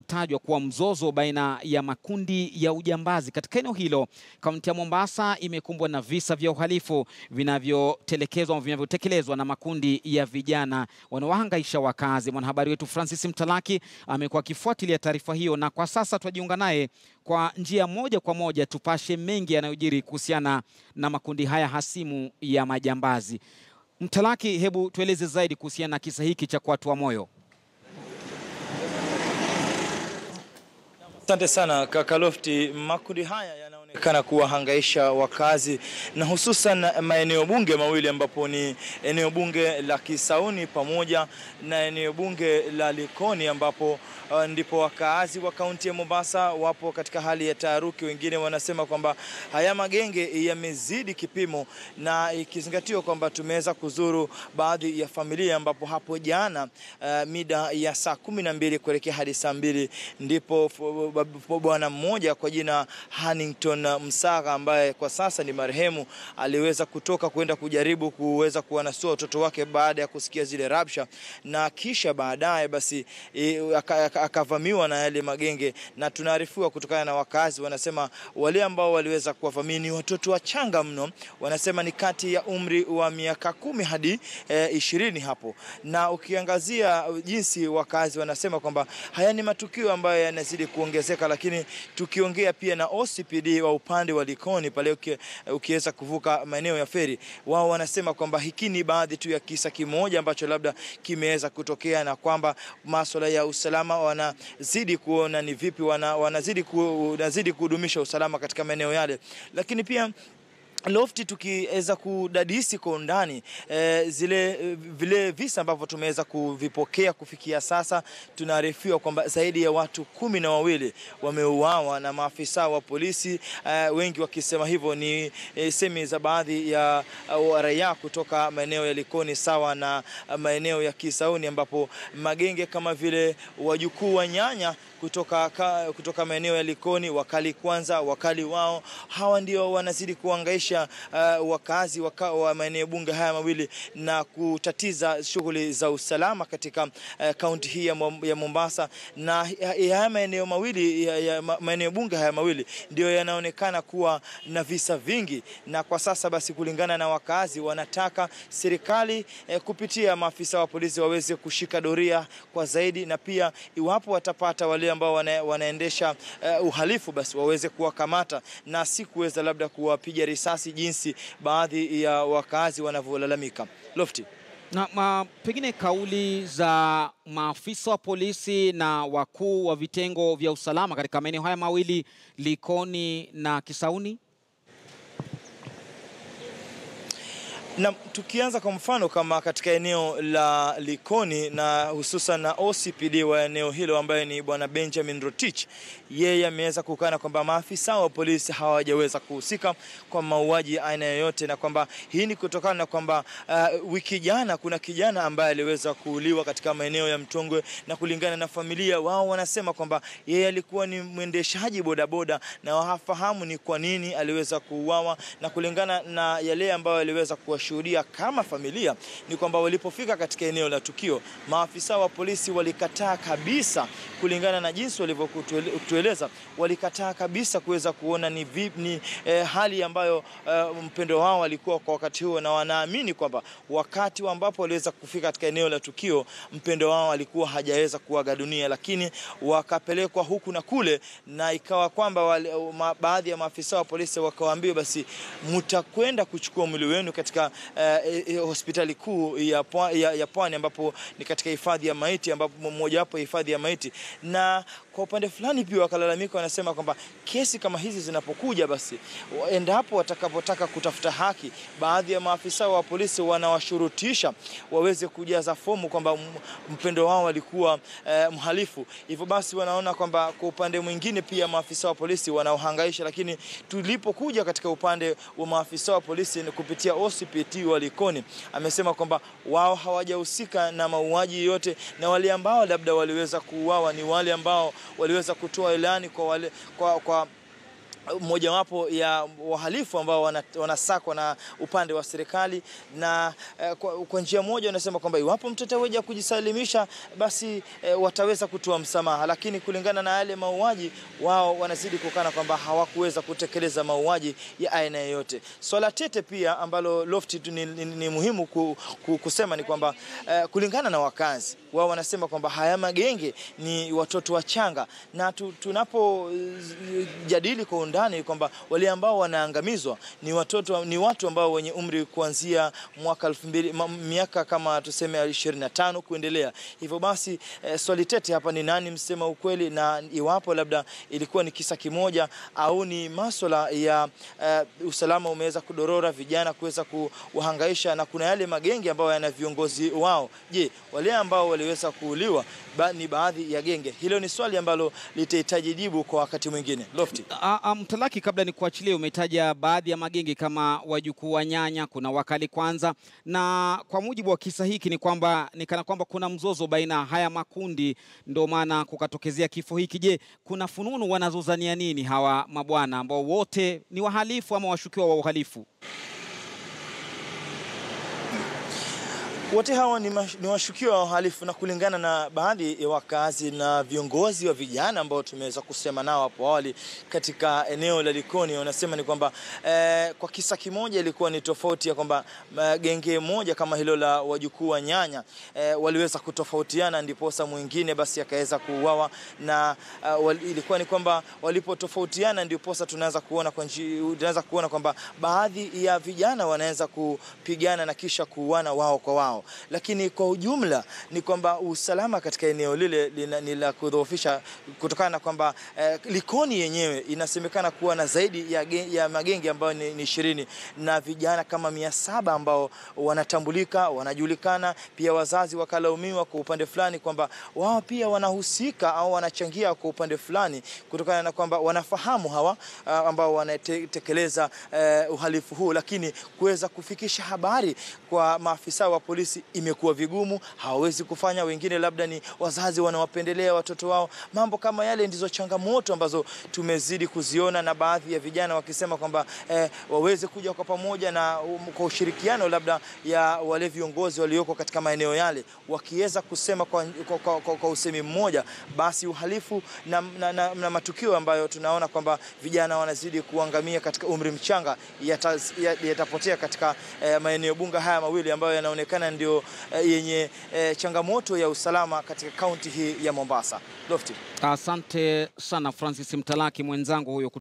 unaotajwa kuwa mzozo baina ya makundi ya ujambazi katika eneo hilo. Kaunti ya Mombasa imekumbwa na visa vya uhalifu vinavyotelekezwa vinavyotekelezwa na makundi ya vijana wanaohangaisha wakazi. Mwanahabari wetu Francis Mtalaki amekuwa akifuatilia taarifa hiyo, na kwa sasa twajiunga naye kwa njia moja kwa moja tupashe mengi yanayojiri kuhusiana na makundi haya hasimu ya majambazi. Mtalaki, hebu tueleze zaidi kuhusiana na kisa hiki cha kuatua moyo. Asante sana kaka Lofti. Makundi haya yanaonekana kuwahangaisha wakazi na hususan maeneo bunge mawili ambapo ni eneo bunge la Kisauni pamoja na eneo bunge la Likoni ambapo uh, ndipo wakaazi wa kaunti ya Mombasa wapo katika hali ya taharuki. Wengine wanasema kwamba haya magenge yamezidi kipimo, na ikizingatiwa kwamba tumeweza kuzuru baadhi ya familia ambapo hapo jana uh, mida ya saa kumi na mbili kuelekea hadi saa mbili ndipo bwana mmoja kwa jina Hannington Msaga ambaye kwa sasa ni marehemu aliweza kutoka kwenda kujaribu kuweza kuwanasua watoto wake baada ya kusikia zile rabsha, na kisha baadaye basi e, akavamiwa na yale magenge, na tunaarifiwa kutokana na wakazi, wanasema wale ambao waliweza kuwavamia ni watoto wachanga mno, wanasema ni kati ya umri wa miaka kumi hadi e, ishirini hapo, na ukiangazia jinsi wakazi wanasema kwamba haya ni matukio ambayo yanazidi kuongezeka lakini tukiongea pia na OCPD wa upande wa Likoni pale ukiweza kuvuka maeneo ya feri, wao wanasema kwamba hiki ni baadhi tu ya kisa kimoja ambacho labda kimeweza kutokea, na kwamba masuala ya usalama wanazidi kuona ni vipi wana, wanazidi, ku, wanazidi kudumisha usalama katika maeneo yale, lakini pia Lofti, tukiweza kudadisi kwa undani e, zile vile visa ambavyo tumeweza kuvipokea kufikia sasa, tunaarifiwa kwamba zaidi ya watu kumi na wawili wameuawa na maafisa wa polisi e, wengi wakisema hivyo ni e, semi za baadhi ya uh, raia kutoka maeneo ya Likoni sawa na maeneo ya Kisauni, ambapo magenge kama vile wajukuu wa nyanya kutoka, kutoka maeneo ya Likoni, wakali kwanza, wakali wao, hawa ndio wanazidi kuangaisha uh, wakazi waka, wa maeneo bunge haya mawili na kutatiza shughuli za usalama katika kaunti uh, hii ya Mombasa, na haya maeneo mawili ya, ya, maeneo bunge haya mawili ndio yanaonekana kuwa na visa vingi, na kwa sasa basi, kulingana na wakazi, wanataka serikali eh, kupitia maafisa wa polisi waweze kushika doria kwa zaidi, na pia iwapo watapata wale ambao wana, wanaendesha uh, uhalifu basi waweze kuwakamata na si kuweza labda kuwapiga risasi jinsi baadhi ya wakazi wanavyolalamika. Lofti na ma, pengine kauli za maafisa wa polisi na wakuu wa vitengo vya usalama katika maeneo haya mawili Likoni na Kisauni. Na tukianza kwa mfano kama katika eneo la Likoni na hususan na OCPD wa eneo hilo ambaye ni bwana Benjamin Rotich, yeye ameweza kukana kwamba maafisa wa polisi hawajaweza kuhusika kwa mauaji ya aina yoyote, na kwamba hii ni kutokana na kwamba uh, wiki jana kuna kijana ambaye aliweza kuuliwa katika maeneo ya Mtongwe, na kulingana na familia wao wanasema kwamba yeye alikuwa ni mwendeshaji bodaboda na hawafahamu ni kwa nini aliweza kuuawa, na kulingana na yale ambayo aliweza kuwa shuhudia kama familia ni kwamba walipofika katika eneo la tukio, maafisa wa polisi walikataa kabisa, kulingana na jinsi walivyotueleza, walikataa kabisa kuweza kuona ni, vip, ni eh, hali ambayo eh, mpendo wao alikuwa kwa wakati huo, na wanaamini kwamba wakati ambapo waliweza kufika katika eneo la tukio, mpendo wao alikuwa hajaweza kuaga dunia, lakini wakapelekwa huku na kule, na ikawa kwamba ma, baadhi ya maafisa wa polisi wakawaambia, basi mtakwenda kuchukua mwili wenu katika Uh, hospitali kuu ya, ya, ya Pwani ambapo ni katika hifadhi ya maiti ambapo mojawapo hifadhi ya maiti. Na kwa upande fulani pia wakalalamika, wanasema kwamba kesi kama hizi zinapokuja, basi endapo watakapotaka kutafuta haki, baadhi ya maafisa wa polisi wanawashurutisha waweze kujaza fomu kwamba mpendo wao alikuwa uh, mhalifu. Hivyo basi wanaona kwamba kwa upande mwingine pia maafisa wa polisi wanaohangaisha, lakini tulipokuja katika upande wa maafisa wa polisi kupitia OCPD wa Likoni amesema kwamba wao hawajahusika na mauaji yote, na wale ambao labda waliweza kuuawa ni wale ambao waliweza kutoa ilani kwa, wale, kwa, kwa mojawapo ya wahalifu ambao wanasakwa na upande wa serikali na eh, kwa, kwa njia moja wanasema kwamba iwapo mtoto weja kujisalimisha basi eh, wataweza kutoa msamaha, lakini kulingana na yale mauaji wao wanazidi kukana kwamba hawakuweza kutekeleza mauaji ya aina yoyote. Swala tete pia ambalo Lofty ni, ni, ni muhimu ku, ku, kusema ni kwamba eh, kulingana na wakazi wao wanasema kwamba haya magenge ni watoto wachanga, na tu, tunapojadili kwa undani kwamba wale ambao wanaangamizwa ni watoto, ni watu ambao wenye umri kuanzia mwaka elfu mbili miaka kama tuseme 25 kuendelea. Hivyo basi eh, swali tete hapa ni nani msema ukweli, na iwapo labda ilikuwa ni kisa kimoja au ni masuala ya eh, usalama umeweza kudorora, vijana kuweza kuwahangaisha, na kuna yale magenge ambayo yana viongozi wao. Je, wale ambao waliweza kuuliwa ba, ni baadhi ya genge? Hilo ni swali ambalo litahitaji jibu kwa wakati mwingine. Lofty. Mtalaki, kabla ni kuachilia, umetaja baadhi ya magenge kama wajukuu wa nyanya, kuna wakali kwanza, na kwa mujibu wa kisa hiki ni kwamba ni kana kwamba kuna mzozo baina haya makundi, ndio maana kukatokezea kifo hiki. Je, kuna fununu wanazozania nini hawa mabwana ambao wote ni wahalifu ama washukiwa wa uhalifu? Wote hawa ni, ni washukiwa wa uhalifu na kulingana na baadhi ya wakazi na viongozi wa vijana ambao tumeweza kusema nao hapo awali katika eneo la Likoni, wanasema ni kwamba eh, kwa kisa kimoja ilikuwa ni tofauti ya kwamba genge moja kama hilo la wajukuu wa nyanya eh, waliweza kutofautiana, ndiposa mwingine basi akaweza kuuawa na uh, wal, ilikuwa ni kwamba walipotofautiana ndiposa tunaweza kuona kwa tunaweza kuona kwamba baadhi ya vijana wanaweza kupigana na kisha kuuana wao kwa wao lakini kwa ujumla ni kwamba usalama katika eneo lile ni la kudhoofisha kutokana na kwamba eh, Likoni yenyewe inasemekana kuwa na zaidi ya, ya magenge ambayo ni ishirini na vijana kama mia saba ambao wanatambulika wanajulikana. Pia wazazi wakalaumiwa kwa upande fulani kwamba wao pia wanahusika au wanachangia kwa upande fulani kutokana na kwamba wanafahamu hawa ambao wanatekeleza eh, uhalifu huu, lakini kuweza kufikisha habari kwa maafisa wa polisi imekuwa vigumu, hawawezi kufanya. Wengine labda ni wazazi wanawapendelea watoto wao. Mambo kama yale ndizo changamoto ambazo tumezidi kuziona, na baadhi ya vijana wakisema kwamba eh, waweze kuja kwa pamoja na um, kwa ushirikiano labda ya wale viongozi walioko katika maeneo yale, wakiweza kusema kwa, kwa, kwa, kwa, kwa usemi mmoja, basi uhalifu na, na, na, na matukio ambayo tunaona kwamba vijana wanazidi kuangamia katika umri mchanga yatapotea yata katika eh, maeneo bunge haya mawili ambayo yanaonekana ndio eh, yenye eh, changamoto ya usalama katika kaunti hii ya Mombasa. Lofty. Asante sana Francis Mtalaki mwenzangu huyo.